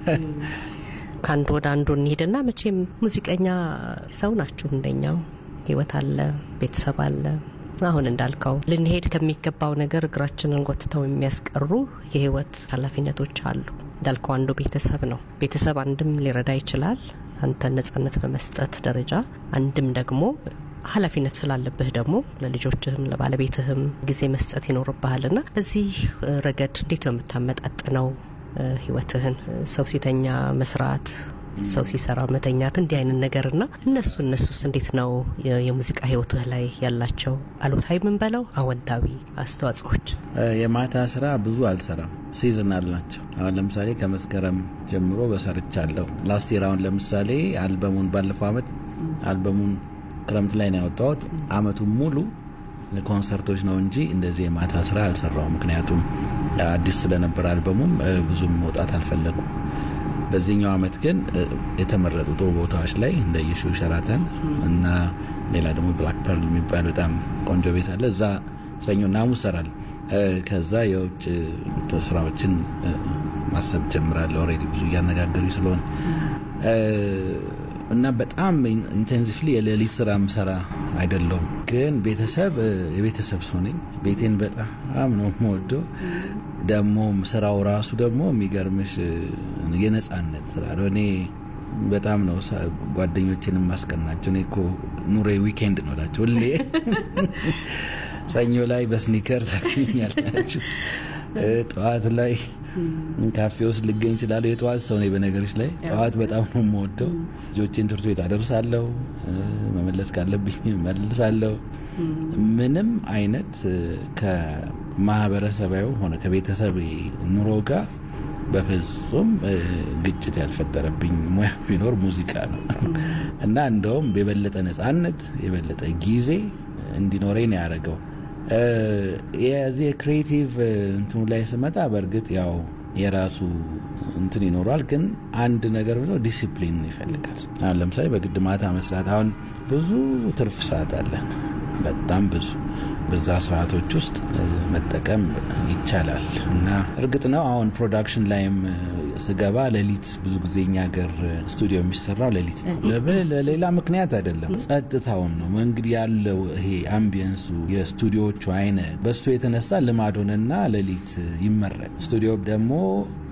ከአንዱ ወደ አንዱ እንሂድና መቼም ሙዚቀኛ ሰው ናችሁ እንደኛው ህይወት አለ፣ ቤተሰብ አለ። አሁን እንዳልከው ልንሄድ ከሚገባው ነገር እግራችንን ጎትተው የሚያስቀሩ የህይወት ኃላፊነቶች አሉ። እንዳልከው አንዱ ቤተሰብ ነው። ቤተሰብ አንድም ሊረዳ ይችላል አንተን ነጻነት በመስጠት ደረጃ፣ አንድም ደግሞ ኃላፊነት ስላለብህ ደግሞ ለልጆችህም ለባለቤትህም ጊዜ መስጠት ይኖርብሃልና በዚህ ረገድ እንዴት ነው የምታመጣጥነው ህይወትህን? ሰው ሲተኛ መስራት ሰው ሲሰራ መተኛት እንዲህ አይነት ነገርና እነሱ እነሱስ እንዴት ነው የሙዚቃ ህይወትህ ላይ ያላቸው አሉታዊ ምን በለው አወንታዊ አስተዋጽኦች? የማታ ስራ ብዙ አልሰራም፣ ሲዝናል ናቸው። አሁን ለምሳሌ ከመስከረም ጀምሮ በሰርቻለሁ። ላስት ይር አሁን ለምሳሌ አልበሙን ባለፈው አመት አልበሙን ክረምት ላይ ነው ያወጣሁት። አመቱን ሙሉ ኮንሰርቶች ነው እንጂ እንደዚህ የማታ ስራ አልሰራው። ምክንያቱም አዲስ ስለነበር አልበሙም ብዙም መውጣት አልፈለጉም። በዚህኛው አመት ግን የተመረጡ ጥሩ ቦታዎች ላይ እንደ የሹ ሸራተን እና ሌላ ደግሞ ብላክ ፐርል የሚባል በጣም ቆንጆ ቤት አለ። እዛ ሰኞና ሐሙስ እሰራለሁ። ከዛ የውጭ ስራዎችን ማሰብ ጀምራለሁ። ኦልሬዲ ብዙ እያነጋገሩ ስለሆነ እና በጣም ኢንቴንሲቭሊ የሌሊት ስራ ምሰራ አይደለሁም። ግን ቤተሰብ የቤተሰብ ሰው ነኝ። ቤቴን በጣም ነው የምወደው። ደግሞ ስራው ራሱ ደግሞ የሚገርምሽ የነጻነት ስራ ነው። እኔ በጣም ነው ጓደኞችን የማስቀናቸው። እኔ እኮ ኑሬ ዊኬንድ ነው እላቸው ሁሌ ሰኞ ላይ በስኒከር ታገኛላችሁ። ጠዋት ላይ ካፌ ውስጥ ልገኝ እችላለሁ። የጠዋት ሰው ነኝ በነገሮች ላይ ጠዋት በጣም ነው የምወደው። ልጆቼን ትምህርት ቤት አደርሳለሁ፣ መመለስ ካለብኝ መልሳለሁ። ምንም አይነት ከማህበረሰባዊ ሆነ ከቤተሰብ ኑሮ ጋር በፍጹም ግጭት ያልፈጠረብኝ ሙያ ቢኖር ሙዚቃ ነው እና እንደውም የበለጠ ነጻነት የበለጠ ጊዜ እንዲኖረኝ ነው ያደረገው። የዚህ ክሬቲቭ እንትኑ ላይ ስመጣ በእርግጥ ያው የራሱ እንትን ይኖሯል። ግን አንድ ነገር ብለው ዲሲፕሊን ይፈልጋል። አሁን ለምሳሌ በግድ ማታ መስራት አሁን ብዙ ትርፍ ሰዓት አለን፣ በጣም ብዙ በዛ ሰዓቶች ውስጥ መጠቀም ይቻላል እና እርግጥ ነው አሁን ፕሮዳክሽን ላይም ስገባ ሌሊት ብዙ ጊዜ እኛ ሀገር ስቱዲዮ የሚሰራው ሌሊት ነው። ለሌላ ምክንያት አይደለም፣ ጸጥታውን ነው እንግዲህ ያለው ይሄ አምቢየንሱ የስቱዲዮዎቹ አይነት በሱ የተነሳ ልማድ ሆነና ሌሊት ይመረቅ። ስቱዲዮ ደግሞ